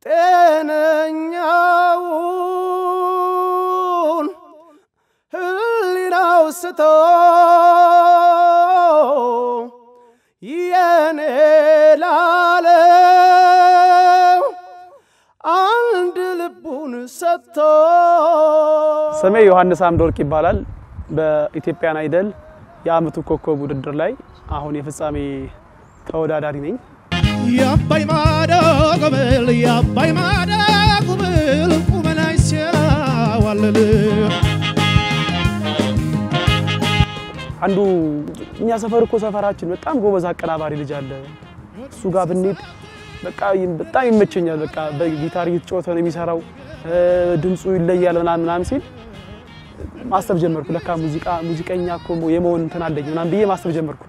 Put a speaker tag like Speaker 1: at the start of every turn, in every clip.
Speaker 1: ጤነኛውን ህሊናው ስቶ የኔ ላለው አንድ ልቡን ሰጥቶ
Speaker 2: ስሜ ዮሐንስ አምደወርቅ ይባላል። በኢትዮጵያን አይደል የአመቱ ኮከብ ውድድር ላይ አሁን የፍጻሜ ተወዳዳሪ ነኝ።
Speaker 3: የአባይ ማዶ ጉብል የአባይ ማዶ ጉብል ቁመናይ ሲያዋልል
Speaker 2: አንዱ እኛ ሰፈር እኮ ሰፈራችን በጣም ጎበዝ አቀናባሪ ልጅ አለ። እሱ ጋር ብንሄድ በቃ በጣም ይመቸኛል። በቃ በጊታር እየተጫወተ ነው የሚሰራው፣ ድምፁ ይለያል ምናምን ምናምን ሲል ማሰብ ጀመርኩ። ለካ ሙዚቃ ሙዚቀኛ እኮ የመሆን እንትን አለኝ ምናምን ብዬ ማሰብ ጀመርኩ።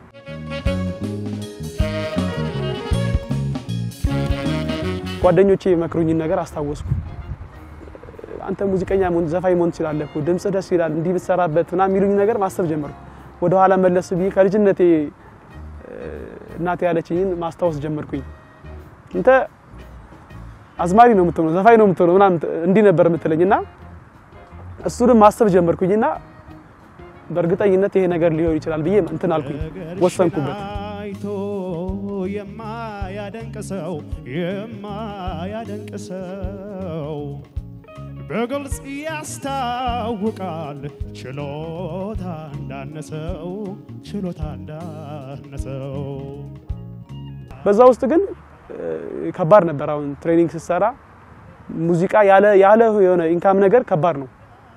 Speaker 2: ጓደኞቼ የመክሩኝን ነገር አስታወስኩ። አንተ ሙዚቀኛ መሆን ዘፋኝ መሆን ትችላለህ እኮ ድምጽ ደስ ይላል፣ እንዲህ ብትሰራበት ምናምን የሚሉኝ ነገር ማሰብ ጀመርኩ። ወደ ኋላ መለስ ብዬ ከልጅነቴ እናቴ ያለችኝን ማስታወስ ጀመርኩኝ። እንተ አዝማሪ ነው የምትሆነው፣ ዘፋኝ ነው የምትሆነው ምናምን እንዲህ ነበር የምትለኝና እሱንም ማሰብ ጀመርኩኝና በእርግጠኝነት ይሄ ነገር ሊሆን ይችላል ብዬ እንትን አልኩኝ፣ ወሰንኩበት።
Speaker 3: አይቶ የማያደንቅ ሰው የማያደንቅ ሰው በግልጽ ያስታውቃል ችሎታ እንዳነሰው ችሎታ እንዳነሰው
Speaker 2: በዛ ውስጥ ግን ከባድ ነበር። አሁን ትሬኒንግ ስትሰራ ሙዚቃ ያለ ያለ የሆነ ኢንካም ነገር ከባድ ነው።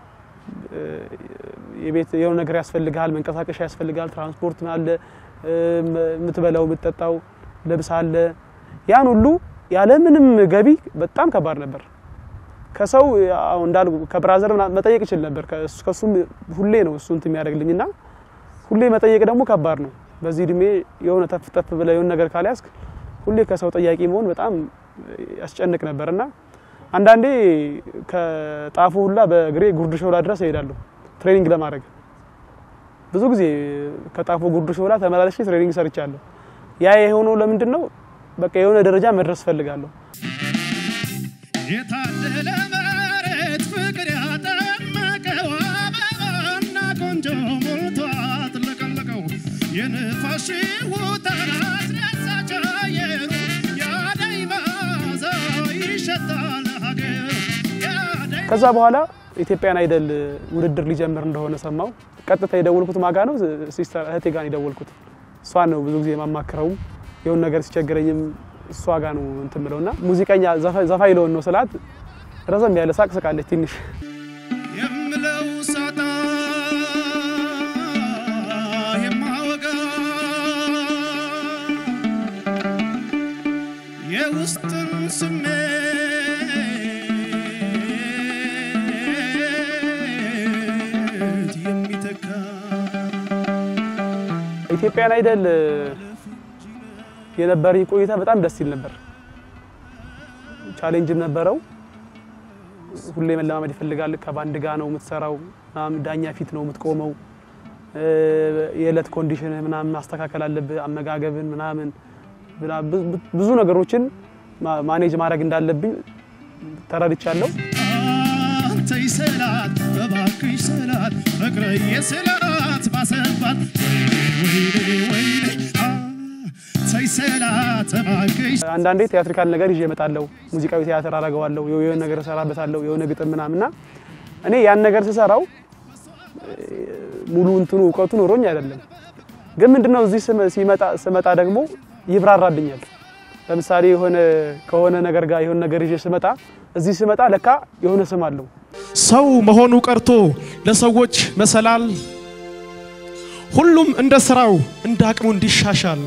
Speaker 2: የቤት የሆነ ነገር ያስፈልጋል፣ መንቀሳቀሻ ያስፈልጋል፣ ትራንስፖርት አለ፣ የምትበላው የምትጠጣው ልብስ አለ። ያን ሁሉ ያለ ምንም ገቢ በጣም ከባድ ነበር። ከሰው እንዳል ከብራዘር መጠየቅ ይችል ነበር። ከሱም ሁሌ ነው እሱ እንትን የሚያደርግልኝና ሁሌ መጠየቅ ደግሞ ከባድ ነው። በዚህ እድሜ የሆነ ተፍ ተፍ ብለህ የሆነ ነገር ካልያዝክ ሁሌ ከሰው ጠያቂ መሆን በጣም ያስጨንቅ ነበርና አንዳንዴ ከጣፎ ሁላ በእግሬ ጉርድ ሾላ ድረስ እሄዳለሁ ትሬኒንግ ለማድረግ። ብዙ ጊዜ ከጣፎ ጉርድ ሾላ ተመላለሼ ትሬኒንግ ሰርቻለሁ። ያ የሆነው ለምንድን ነው? በቃ የሆነ ደረጃ መድረስ ፈልጋለሁ።
Speaker 3: የታደለ መሬት ፍቅር ያጠመቀው አበባና ቆንጆ ሞልቶ አጥለቀለቀው የንፋስ ሽውታ አስደሳች አየሩ ያደይ መዓዛ ይሸታል ሀገሩ ያደይ
Speaker 2: ከዛ በኋላ ኢትዮጵያን አይደል ውድድር ሊጀምር እንደሆነ ሰማው። ቀጥታ የደወልኩት ማጋ ነው ሲስተር እህቴ ጋር የደወልኩት። እሷን ነው ብዙ ጊዜ የማማክረው የሆነ ነገር ሲቸግረኝም እሷ ጋር ነው እንትን ምለውና ሙዚቀኛ ዘፋኝ ለሆን ነው ስላት ረዘም ያለ ሳቅ ስቃለች ትንሽ
Speaker 3: የምለው ሳጣ የማወጋ የውስጥን ስሜት የሚተካ
Speaker 2: ኢትዮጵያን አይደል የነበረኝ ቆይታ በጣም ደስ ይል ነበር። ቻሌንጅም ነበረው። ሁሌ መለማመድ ይፈልጋል። ከባንድ ጋር ነው የምትሰራው፣ ምናምን ዳኛ ፊት ነው የምትቆመው። የዕለት ኮንዲሽን ምናምን ማስተካከል አለብህ፣ አመጋገብን ምናምን ብዙ ነገሮችን ማኔጅ ማድረግ እንዳለብኝ ተረድቻለሁ።
Speaker 3: አንተ ይሰላት እባክሽ ሰላት ፍቅርዬ ስላት ባሰባት ወይኔ ወይኔ ተይ ሰላት እባክሽ
Speaker 2: አንዳንዴ ቲያትሪካል ነገር ይዤ እመጣለሁ። ሙዚቃዊ ቲያትር አደርገዋለሁ፣ የሆነ ነገር እሰራበታለሁ፣ የሆነ ግጥም ምናምንና እኔ ያን ነገር ስሰራው ሙሉ እንትኑ እውቀቱ ኖሮኝ አይደለም። ግን ምንድነው እዚህ ሲመጣ ስመጣ ደግሞ ይብራራልኛል። ለምሳሌ የሆነ ከሆነ ነገር ጋር የሆነ ነገር ይዤ ስመጣ እዚህ ስመጣ ለካ የሆነ ስም አለው።
Speaker 3: ሰው መሆኑ ቀርቶ ለሰዎች መሰላል ሁሉም እንደ ስራው እንደ አቅሙ እንዲሻሻል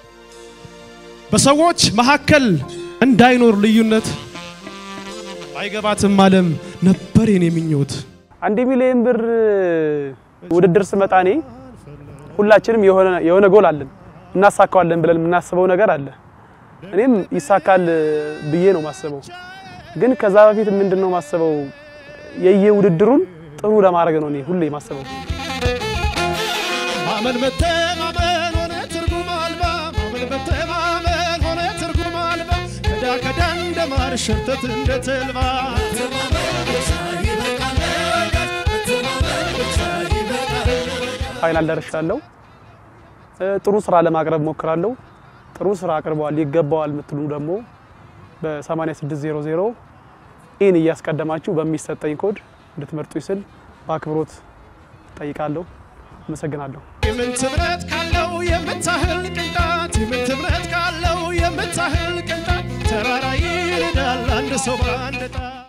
Speaker 3: በሰዎች መካከል እንዳይኖር ልዩነት አይገባትም ዓለም ነበር የኔ ምኞት።
Speaker 2: አንድ ሚሊዮን ብር ውድድር ስመጣ እኔ ሁላችንም የሆነ የሆነ ጎል አለን እናሳካዋለን ብለን የምናስበው ነገር አለ። እኔም ይሳካል ብዬ ነው ማስበው። ግን ከዛ በፊት ምንድን ነው ማስበው የየውድድሩን ጥሩ ለማድረግ ነው እኔ ሁሌ ማስበው።
Speaker 3: ማመን መተማመን ሆነ ትርጉም አልባ ማመን መተማመን ሆነ ትርጉም አልባ ከዳ ከዳ እንደማር ማር ሸርተት እንደ ተልባ
Speaker 2: ፋይናል ደርሻለሁ። እ፣ ጥሩ ስራ ለማቅረብ ሞክራለሁ። ጥሩ ስራ አቅርበዋል ይገባዋል የምትሉ ደግሞ በ8600 ኢን እያስቀደማችሁ በሚሰጠኝ ኮድ እንድትመርጡ ስል በአክብሮት ጠይቃለሁ። አመሰግናለሁ።
Speaker 3: የምን ትምረት ካለው የምታህል ቅንጣት የምን ትምረት ካለው የምታህል ቅንጣት ተራራ ይሄዳል አንድ ሰው በአንድ ጣት